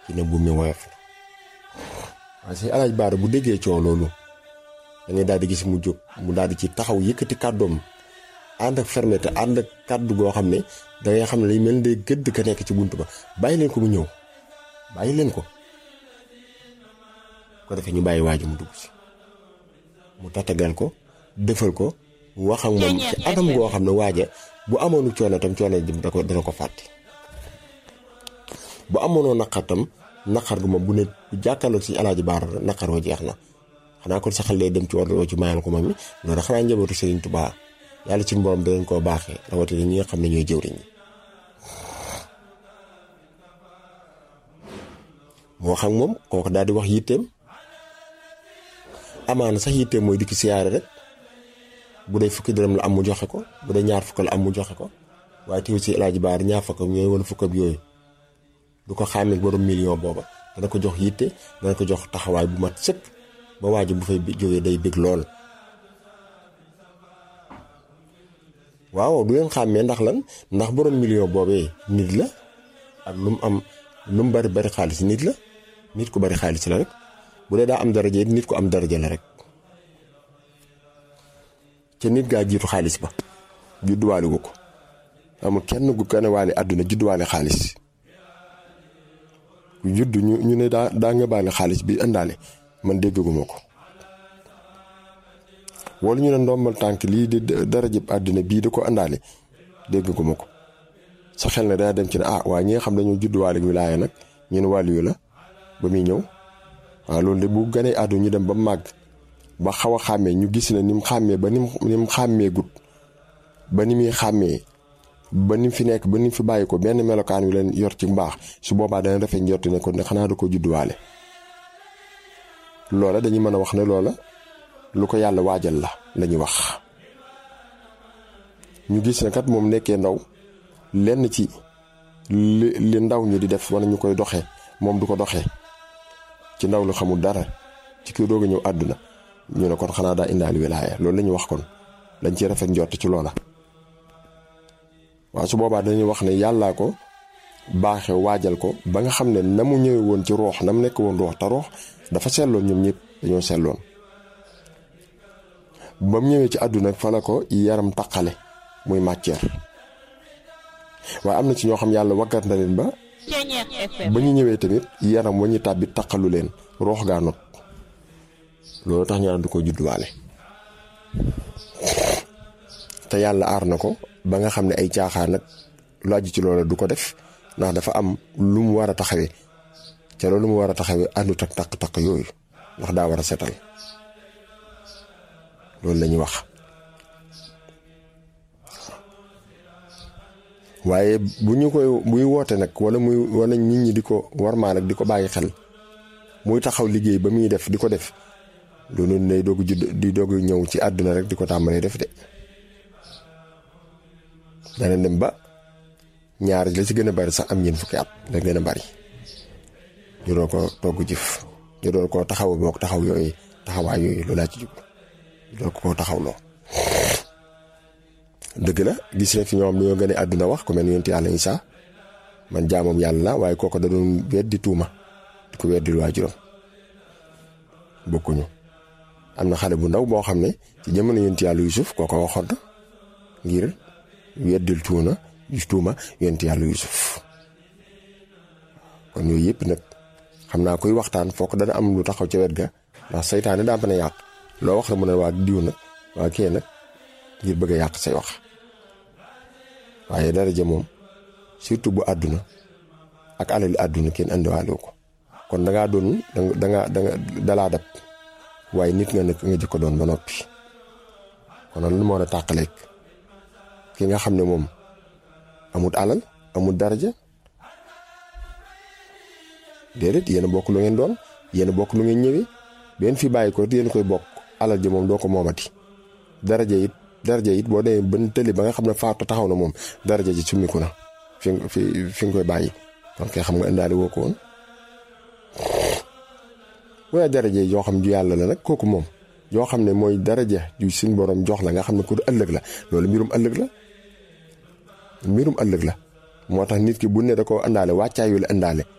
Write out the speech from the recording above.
ci ne bu mi woyof na waaye si alaaj baara bu déggee coow loolu da ngay daal di gis mu jóg mu daal di ci taxaw yëkkati kàddoom ànd ak fermeté ànd ak kàddu goo xam ne da ngay xam ne lay mel ni day gëdd ka nekk ci bunt ba bàyyi leen ko mu ñëw bàyyi leen ko ko defee ñu bàyyi waaju mu dugg si mu tatagal ko defal ko wax ak moom ci anam goo xam ne waaja bu amoonu coono tam coono jëm da ko dana ko fàtte bu amoonoo naqar tam naqar gu moom bu ne bu jàkkaarloog si alaaji baar naqar wa jeex na xanaa kon saxal lay dem ci war ci mayal ko moom mi loolu xanaa njabootu Serigne Touba yàlla ci borom danañ koo baaxee rawatina ñi nga xam ne ñooy jëwriñ ñi moo xam moom kooku daal di wax yitteem amaana sax yitteem mooy dikk siyaare rek bu dee fukki dërëm la am mu joxe ko bu dee ñaar fukk la am mu joxe ko waaye teew si alaaji baar ñaar fukkam yooyu wala fukkam yooyu du ko xàmmee borom million booba dana ko jox yitte dana ko jox taxawaay bu mat sëkk ba waaju bu fay jógee day bég lool waaw du leen xàmmee ndax lan ndax borom million boobee nit la ak lu mu am lu mu bari bari xaalis nit la nit ku bari xaalis la rek bu dee daa am daraja nit ku am daraja la rek ca nit gaa jiitu xaalis ba judduwaale wu ko amul kenn gu gane waale àdduna judduwaale xaalis ku judd ñu ñu ne daa daa nga baale xaalis bi indaale man déggaguma ko wala ñu ne ndombal tànk lii di darajëb àddina bii da ko indaale déggaguma ko sa xel ne dana dem ci ne ah waa ñi nga xam dañoo judduwaale wilaaya nag ñu ne wàllu yu la ba muy ñëw waaw loolu de bu ganee àdduna ñu dem ba màgg ba xaw a xàmmee ñu gis ne ni mu xàmmee ba ni mu ni mu xàmmee gut ba ni muy xàmmee ba ni mu fi nekk ba ni mu fi bàyyi ko benn melokaan wi leen yor ci mbaax su boobaa dana defee njort ne ko ne xanaa da ko judduwaale loola dañuy mën a wax ne loola lu ko yàlla waajal la lañuy wax ñu gis ne kat moom nekkee ndaw lenn ci li li ndaw ñi di def wala ñu koy doxee moom du ko doxee ci ndaw lu xamul dara ci kii doog a ñëw àdduna ñu ne kon xanaa daa indaali wilaaya loolu la ñuy wax kon dañ ci rafet njort ci loola waaw su boobaa dañuy wax ne yàllaa ko baaxe waajal ko ba nga xam ne na mu ñëwee woon ci roox na mu nekk woon roox te roox dafa seetloon ñoom ñëpp dañoo seetloon ba mu ñëwee ci àdduna fa la ko yaram taqale muy matière waaye am na ci ñoo xam yàlla waggat na leen ba ba ñu ñëwee tamit yaram wa ñu tàbbi taqalu leen roox gaa not loolu tax ñu naan du ko judduwaale te yàlla aar na ko ba nga xam ne ay caaxaan nag lu aju ci loola du ko def ndax dafa am lu mu war a taxawee ca loolu mu war a taxawee àndut ak taq-taq yooyu ndax daa war a setal loolu la ñuy wax waaye bu ñu koy buy woote nag wala muy wala nit ñi di ko warmaa nag di ko bàyyi xel muy taxaw liggéey ba muy def di ko def loolu day doog judd di doog ñëw ci àdduna rek di ko tàmbalee def de dana dem ba ñaar la ci gën a bari sax am ñeent fukki at la gën a bari ñu doon ko togg jëf ñu doon ko taxaw boog taxaw yooyu taxawaay yooyu loolu laa ci jub ñu doon ko taxawloo dëgg la gis na fi ñoom dañoo gën a àdduna wax ku mel ni yonent yàlla Isaa man jaamam yàlla la waaye kooku da doon weddi tuuma di ko weddil waajuram bokkuñu am na xale bu ndaw boo xam ne ci jamono yonent yàlla Yuusuf kooko waxoon na ngir weddil tuuna tuuma yonent yàlla Yuusuf kon yooyu yëpp nag xam naa koy waxtaan foog dana am lu taxaw ca wet ga ndax saytaane daa mën a yàq loo wax la mu ne waa diw nag waa kee nag ngir bëgg a yàq say wax waaye daraja moom surtout bu àdduna ak alali àdduna kenn andiwaale ko kon dangaa doon danga danga dalaa dab waaye nit nga nekk nga jëkko doon ba noppi kon lan moo la tàqaleeg ki nga xam ne moom amut alal amut daraja déedéet yéen a bokk lu ngeen doon yéen a bokk lu ngeen ñëwee benn fi bàyyi ko yéen koy bokk alal ji moom doo ko moomati daraja it daraja it boo demee ban tëli ba nga xam ne faatu taxaw na moom daraja ji summiku na fi fi fi nga koy bàyyi kon kay xam nga indaale woo ko woon waaye daraja yoo xam ju yàlla la nag kooku moom yoo xam ne mooy daraja ju suñ borom jox la nga xam ne ku ëllëg la loolu mbirum ëllëg la mbirum ëllëg la moo tax nit ki bu ne da ko indaale wàccaayu la indaale